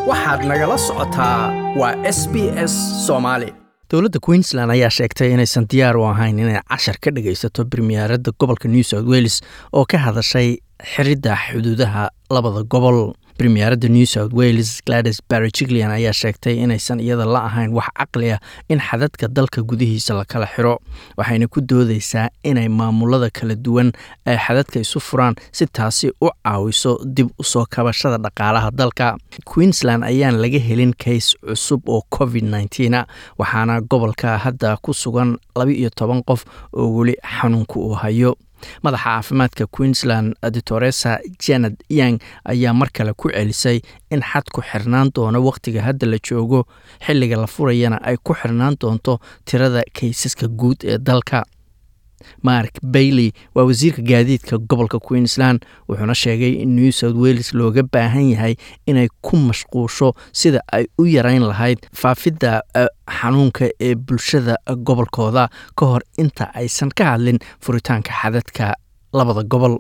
waxaad nagala socotaa waa s b s soomaali dowladda queensland ayaa sheegtay inaysan diyaar u ahayn inay cashar ka dhagaysato bremiyaaradda gobolka new south wales oo ka hadashay xiridda xuduudaha labada gobol bremiyaaradda new south wales glades barrigilian ayaa sheegtay inaysan iyada la ahayn wax caqli ah in xadadka dalka gudihiisa la kala xiro waxayna ku doodeysaa inay maamulada kala duwan ay xadadka isu furaan si taasi u caawiso dib usoo kabashada dhaqaalaha dalka queensland ayaan laga helin kays cusub oo covid nneteen waxaana gobolka hadda ku sugan laba iyo toban qof oo weli xanuunka uu hayo madaxa caafimaadka queensland ditoresa janet yang ayaa mar kale ku celisay in xadku xirnaan doono wakhtiga hadda la joogo xilliga la furayana ay ku xirnaan doonto tirada kaysaska guud ee dalka mark bailey waa wasiirka gaadiidka gobolka queensland wuxuuna sheegay in new south wales looga baahan yahay inay ku mashquusho sida ay u yarayn lahayd faafidda xanuunka ee bulshada gobolkooda ka hor inta aysan ka hadlin furitaanka xadadka labada gobol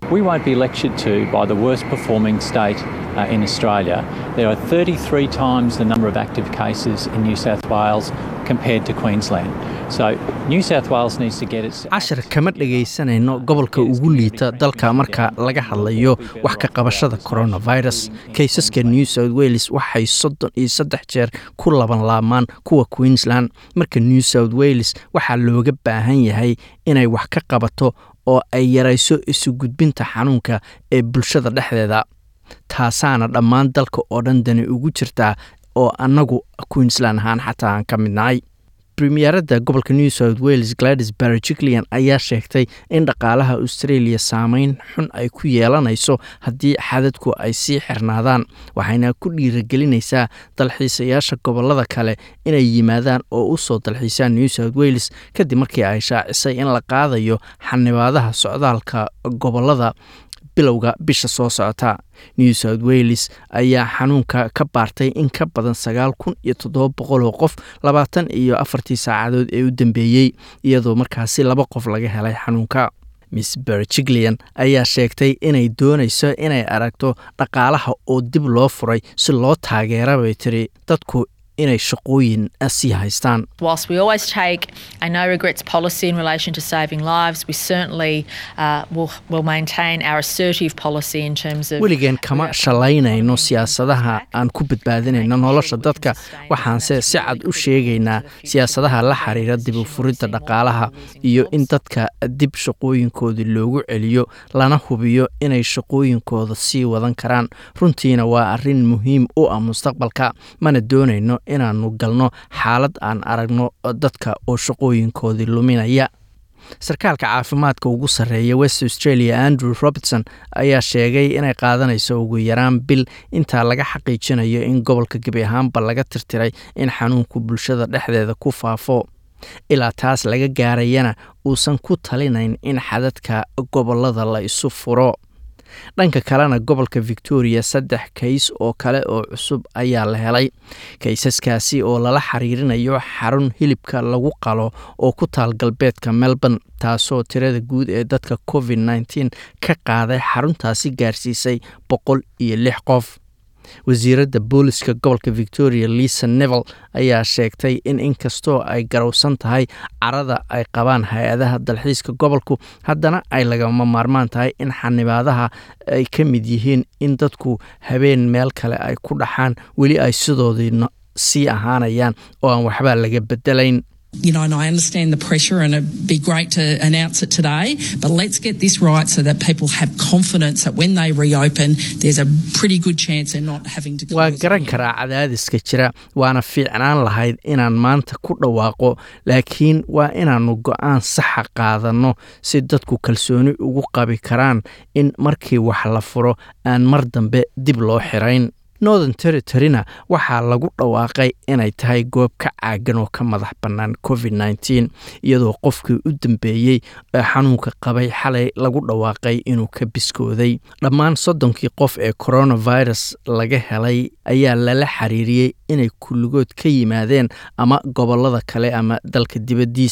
in Australia. There are 33 times the number of active cases in New South Wales compared to Queensland. So New South Wales needs to get its cashar kama dhagaysanayno gobolka ugu liita dalka marka laga hadlayo wax ka qabashada coronavirus kaysaska new south wales waxay soddon iyo saddex jeer ku laban laamaan kuwa queensland marka new south wales waxaa looga baahan yahay inay wax ka qabato oo ay yarayso isu gudbinta xanuunka ee bulshada dhexdeeda taasaana dhammaan dalka oo dhan dani ugu jirtaa oo annagu queensland ahaan xataa aan ka mid nahay bremiyaaradda gobolka new south wales gladys barrigilian ayaa sheegtay in dhaqaalaha australia saameyn xun ay ku yeelanayso haddii xadadku ay sii xirnaadaan waxayna ku dhiiragelinaysaa dalxiisayaasha gobolada kale inay yimaadaan oo u soo dalxiisaan new south wales kadib markii ay shaacisay in la qaadayo xanibaadaha socdaalka gobolada bilowga bisha soo socota new south wales ayaa xanuunka ka baartay in ka badan sagaal kun iyo toddoba boqol oo qof labaatan iyo afartii saacadood ee u dambeeyey iyadoo markaasi laba qof laga helay xanuunka miss berjiglean ayaa sheegtay inay doonayso inay aragto dhaqaalaha oo dib loo furay si loo taageera bay tiri dadku inay shaqooyin sii haystaan Whilst we always take a no regrets policy in relation to saving lives, we certainly uh, will, will maintain our assertive policy in terms of. weligeen kama shalaynayno siyaasadaha aan ku badbaadinayno nolosha dadka waxaanse si cad u sheegaynaa siyaasadaha la xiriira dib u furidda dhaqaalaha iyo in dadka dib shaqooyinkoodii loogu celiyo lana hubiyo inay shaqooyinkooda sii wadan karaan runtiina waa arrin muhiim u ah mustaqbalka mana doonayno inaannu galno xaalad aan aragno dadka oo shaqooyinkoodii luminaya sarkaalka caafimaadka ugu sarreeya west australia andrew robertson ayaa sheegay inay qaadanayso ugu yaraan bil intaa laga xaqiijinayo in gobolka gebi ahaanba laga tirtiray in xanuunku bulshada dhexdeeda ku faafo ilaa taas laga gaarayana uusan ku talinayn in xadadka gobolada la isu furo dhanka kalena gobolka victoria saddex kays oo kale oo cusub ayaa la helay kaysaskaasi oo lala xiriirinayo xarun hilibka lagu qalo oo ku taal galbeedka melbourne taasoo tirada guud ee dadka covid nneteen ka qaaday xaruntaasi gaarsiisay boqol iyo lix qof wasiiradda booliska gobolka victoria lisa neville ayaa sheegtay in inkastoo ay garowsan tahay carada ay qabaan hay-adaha dalxiiska gobolku haddana ay lagama maarmaan tahay in xanibaadaha ay ka mid yihiin in dadku habeen meel kale ay ku dhaxaan weli ay sidoodii sii ahaanayaan oo aan waxba laga bedelayn You know, and I understand the pressure, and it'd be great to announce it today. But let's get this right so that people have confidence that when they reopen, there's a pretty good chance they're not having to. waa garan karaa cadaadiska jira waana fiicnaan lahayd inaan maanta ku dhawaaqo laakiin waa inaannu go-aan saxa qaadanno si dadku kalsooni ugu qabi karaan in markii wax la furo aan mar dambe dib loo xirayn northern territoryna waxaa lagu dhawaaqay inay tahay goob ka caagan oo ka madax bannaan covid nneteen iyadoo qofkii u dambeeyey ee xanuunka qabay xalay lagu dhawaaqay inuu ka biskooday dhammaan soddonkii qof ee coronavirus laga helay ayaa lala xiriiriyey inay kulligood ka yimaadeen ama gobollada kale ama dalka dibaddiisa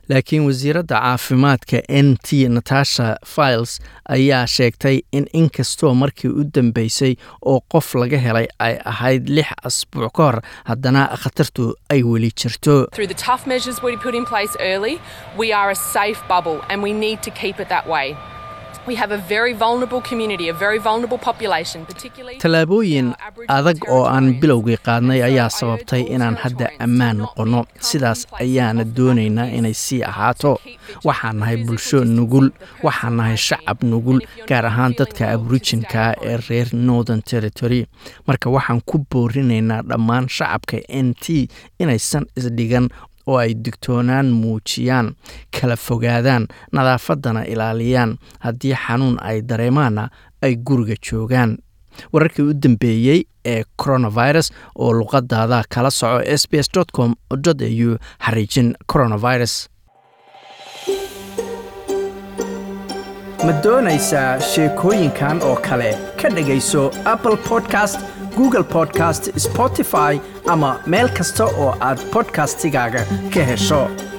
laakiin wasiiradda caafimaadka n t natasha files ayaa sheegtay in inkastoo markii u dambeysay oo qof laga helay ay ahayd lix asbuuc ka hor haddana khatartu ay weli jirto Through the tough measures we put in place early, we are a safe bubble and we need to keep it that way. We have a very vulnerable community, a very vulnerable population, particularly tallaabooyin our Aboriginal adag oo aan Territorians. bilowgii qaadnay And so ayaa I urge sababtay all inaan hadda Territorians ammaan to not noqonno become sidaas complacent ayaana of the doonaynaa fact inay is sii to ahaato keep vigilant. waxaan nahay The bulsho physical nugul distance, the waxaan nahay personal shacab hygiene. nugul And if you're gaar not ahaan feeling dadka well, to aboriginka stay ee home. reer northern territory marka waxaan ku boorinaynaa dhammaan shacabka n t inaysan isdhigan oo ay digtoonaan muujiyaan kala fogaadaan nadaafaddana ilaaliyaan haddii xanuun ay dareemaanna ay guriga joogaan wararkii u dambeeyey ee coronavirus oo luqadaada kala soco s b s com au xariijin coronavirus ma doonaysaa sheekooyinkan oo kale ka dhegayso apple podcast google podcast spotify ama meel kasta oo aad podcastigaaga ka hesho